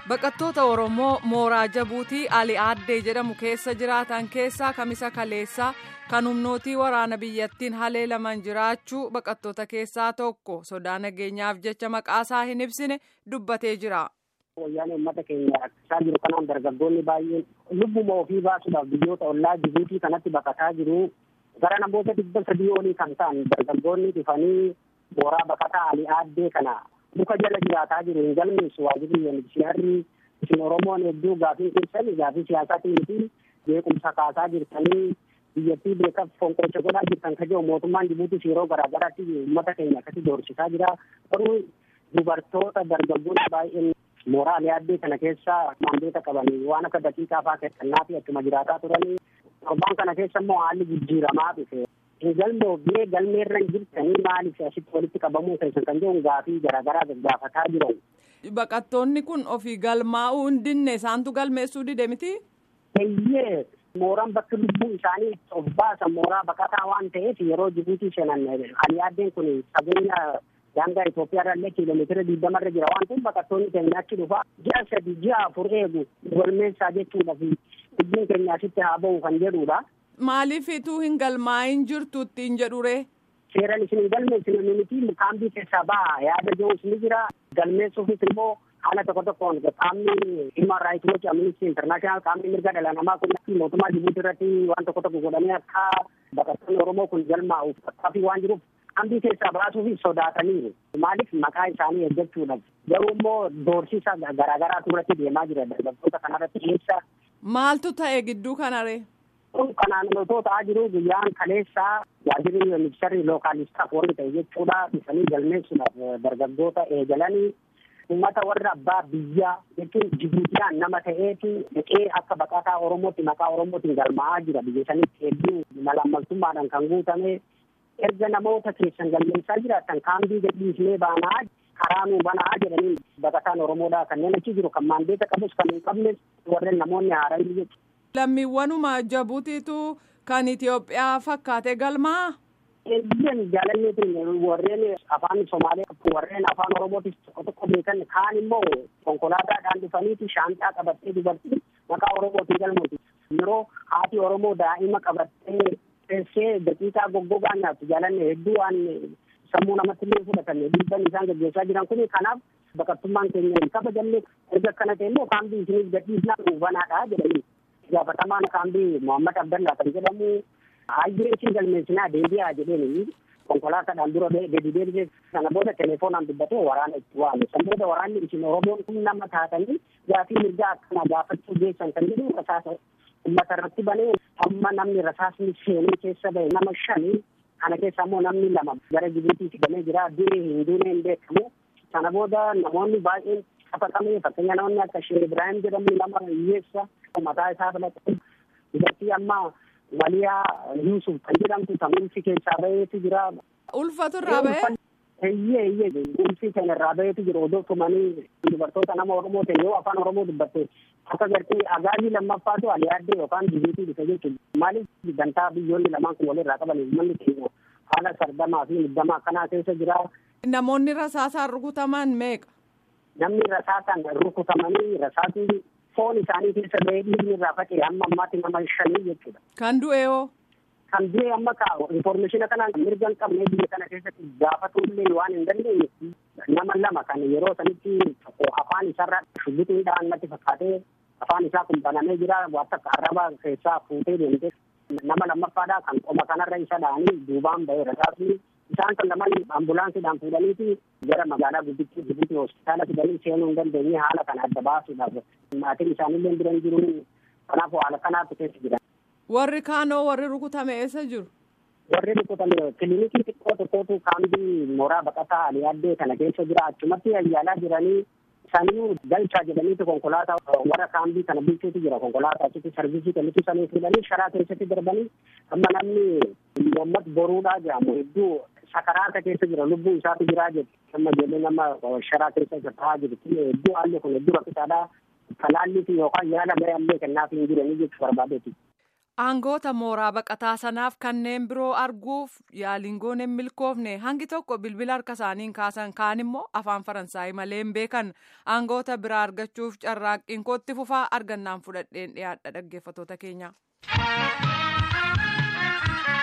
Baqattoota Oromoo mooraa Jabuutii Ali Aaddee jedhamu keessa jiraatan keessaa kamisa kaleessaa kan humnootii waraana biyyattiin haleelaman jiraachuu baqattoota keessaa tokko sodaa nageenyaaf jecha maqaasaa hin ibsine dubbatee jira. Wayyaanee uummata keenya rakkisaa jiru kanaan dargaggoonni baay'een lubbuma ofii baasuudhaaf biyyoota ollaa Jibuutii kanatti baqataa jiru. Gara namoota dhibba sadii olii kan ta'an dargaggoonni dhufanii mooraa baqataa Ali Aaddee kana muka jala jiraataa jiru hin galmeessu waajirri UNHCR isin Oromoon hedduu gaafii keessan gaafii siyaasaatiin fi beekumsa kaasaa jirtanii biyyattii beekaaf fonqolcha godhaa jirtan ka jiru mootummaan Jibuutis yeroo garaa garaatti uummata keenya akkasii doorsisaa jira. Garuu dubartoota dargaggoonni baay'een mooraa Ali Aaddee kana keessa maandeeta qabanii waan akka daqiiqaa fa'aa kennaa fi achuma jiraataa turanii torbaan kana keessa immoo haalli jijjiiramaa dhufe. galmoofnee galmeerra hin jirtanii maaliif asitti walitti qabamuu keessan kan jedhu gaafii garaagaraa gaggaafataa jiran. Baqattoonni kun ofii galmaa'uu hin dinne isaantu galmeessuu dide miti? Eeyyee mooraan bakki lubbuu isaanii of baasan mooraa baqataa waan ta'eef yeroo Jibuutii seenan Ali Aaddeen kun fageenya daangaa Itoophiyaa irraa kiiloomeetira digdamarra jira waan ta'eef baqattoonni keenya achi dhufa ji'a sadi ji'a afur eegu galmeessaa jechuudha fi lubbuun keenya asitti haa ba'u kan jedhudha. Maaliifituu hin galmaa'in jirtu ittiin jedhure? Seeraan isin hin galmeessine miti kaambii keessaa baha yaada jiruus ni jira. Galmeessuufis immoo haala tokko tokkoon qaamni Human Rights Watch Amnesty International qaamni mirga dhala namaa kun mootummaa Jibuutii irratti waan tokko tokko godhanii akka baqattoonni Oromoo kun galmaa'uuf qaqqabii waan jiruuf kaambii keessaa baasuuf sodaataniiru. Maaliif maqaa isaanii eeggachuudhaaf garuu immoo doorsisa garaagaraatu irratti deemaa jira dargaggoota kanarratti keessa. Maaltu ta'e gidduu kanaree? kun kanaan otoo ta'aa jiru guyyaan kaleessaa waajirri ministeerri lookaalistaaf warri ta'e jechuudha dhufanii galmeessuudhaaf dargaggoota eegalanii uummata warra abbaa biyyaa jechuun jibuutiyaan nama ta'eetu dhaqee akka baqataa oromootti maqaa oromootiin galmaa'aa jira biyya sanitti hedduu malaammaltummaadhaan kan guutame erga namoota keessan galmeessaa jiraatan kaambii gadhiisnee baanaa karaa nuu banaa jedhanii baqataan oromoodhaa kanneen achi jiru kan maandeeta qabus kan hin qabnes warreen namoonni haaranii jechuudha. Lammiiwwanuma Jabuutiitu kan Itoophiyaa fakkaate galmaa? Eeyyan jaalalleetiin warreen afaan Somaalee warreen afaan Oromootis tokko tokko beekan kaan immoo konkolaataadhaan dhufaniiti shaanxaa qabattee dubartii maqaa Oromootiin galmuuti. Yeroo haati Oromoo daa'ima qabattee teessee daqiiqaa goggogaa nyaattu jaalanne hedduu waan sammuu namatti illee fudhatan dhiibban isaan gaggeessaa jiran kun kanaaf baqattummaan keenya hin kabajamne erga akkana ta'e immoo kaambii isiniif gadhiisnaa dhuunfanaadha jedhanii. gaafatamaan kaambii Muhammad Abdallaa kan jedhamu hayyee isin galmeessinaa deebi'aa jedheen konkolaataadhaan dura gadi deebisee sana booda telefoonaan dubbatee waraana itti waame san booda waraanni isin Oromoon kun nama taatanii gaafii mirgaa akkana gaafachuu geessan kan jedhu rasaasa uummata irratti banee amma namni rasaasni seenee keessa ba'e nama shanii kana keessa ammoo namni lama gara Jibuutii fidamee jira du'e hin duune hin beekamu sana booda namoonni baay'een qabatamee fakkeenya namoonni akka Sheekh Ibrahim jedhamu nama hiyyeessa mataa isaa filatee dubartii amma Maliyaa Yuusuf kan jedhamtu kan ulfi keessaa baheetu jira. Ulfatu irraa bahee? Eeyyee eeyyee ulfi kan irraa baheetu jira odoo tumanii dubartoota nama Oromoo ta'e yoo afaan Oromoo dubbatte akka gartee agaazii lammaffaatu Ali Aaddee yookaan Jibuutii dhufe jechuudha. Maaliif gantaa biyyoonni lamaan kun walirraa qaban uummanni keenya haala sardamaa fi muddamaa akkanaa keessa jira. Namoonni rasaasaan rukutaman meeqa? Namni rasaasaan rukutamanii rasaasni foon isaanii keessa ba'ee dhiigni irraa faca'e hamma ammaatti nama shanii jechuudha. Kan du'e hoo? Kan du'e amma ka infoormeeshina kanaan mirga hin qabne biyya kana keessatti gaafatu illee waan hin dandeenye nama lama kan yeroo sanitti tokko afaan isaarraa shubbitiin dhaan natti fakkaatee afaan isaa kun banamee jira waan akka arraba keessaa fuutee deemte nama lammaffaadhaa kan qoma kanarra isa dha'anii duubaan ba'ee rasaasni isaan kan lamaan ambulaansiidhaan fuudhaniiti gara magaalaa guddittii Jibuutii hospitaala fidanii seenuu hin dandeenye haala kana adda baasuudhaaf maatiin isaanillee bira hin jiru kanaaf haala kanaatu keessa jira. Warri kaanoo warri rukutame eessa jiru? Warri rukutame kilinikii xiqqoo tokkotu kaambii mooraa baqataa Ali Aaddee kana keessa jira achumatti yaala jiranii isaanii galchaa jedhaniitu konkolaataa warra kaambii kana bulchuutu jira konkolaataa achitti sarvisii kennitu sanii fuudhanii sharaa keessatti darbanii amma namni Muhammad Boruudhaa jedhamu hedduu sakaraata keessa jira lubbuu isaatu jiraa jedhu amma ijoollee nama sharaa keessa isa ta'aa jirti hedduu haalli kun hedduu rakkisaadha talaallii fi yookaan yaala garee ammoo kennaaf hin jiranii jechuu barbaadeeti. aangoota mooraa baqataa sanaaf kanneen biroo arguuf yaaliin goone hin milkoofne hangi tokko bilbila harka isaaniin kaasan kaan immoo afaan faransaayii malee hin beekan aangoota biraa argachuuf carraaqqiin kootti fufaa argannaan fudhadheen dhiyaadha dhaggeeffatoota keenya.